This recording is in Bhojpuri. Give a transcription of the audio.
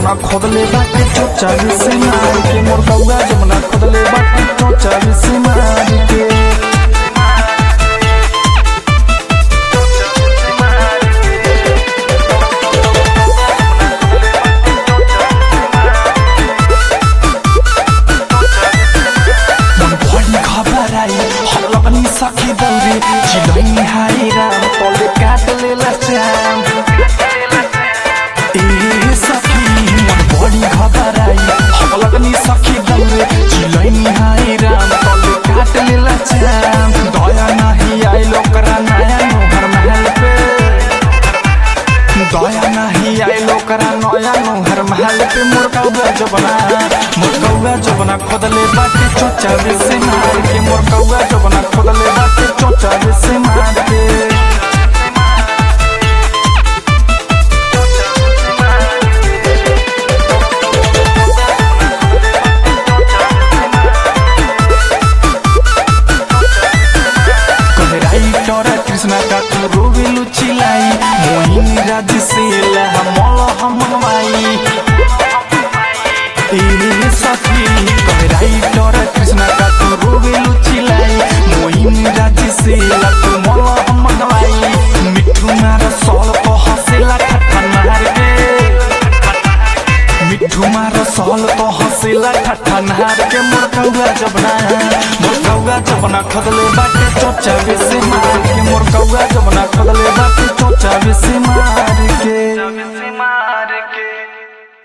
जमुना खोदले बाटे चोचा से मार के मोर कौआ जमुना खोदले बाटे चोचा से मार के मन बड़ी खबर आई हम लगनी सखी दौरे चिलैनी हाय राम तले काट लेला श्याम ए सखी मन बड़ी खबर आई हम लगनी सखी दौरे चिलैनी हाय राम तले काट लेला श्याम दया नहीं आई लोकरा नया नोहर महल पे दया नहीं आई लोकरा नया नोहर महल पे मोर कौआ जबना मोर कौआ जबना खोदले बाटे चोचा से मार के मोर कौआ जबना खोदले बाटे चोचा से मार के राइटर कृष्णा का तू रोवेलु चिलाई मोहिनी राज से लहा मल हम माई ए सखी कहे राइटर कृष्णा का तू रोवेलु चिलाई मोहिनी राज से लहा तू मल हम माई मिठू मार सॉल को हसेला ठट्ठा मार के मिठू मार सहल तो हंसेला ठट्ठा नहार के मोर कौआ जबना मोर कौआ जबना खदले बाटे चोचा से मार के मोर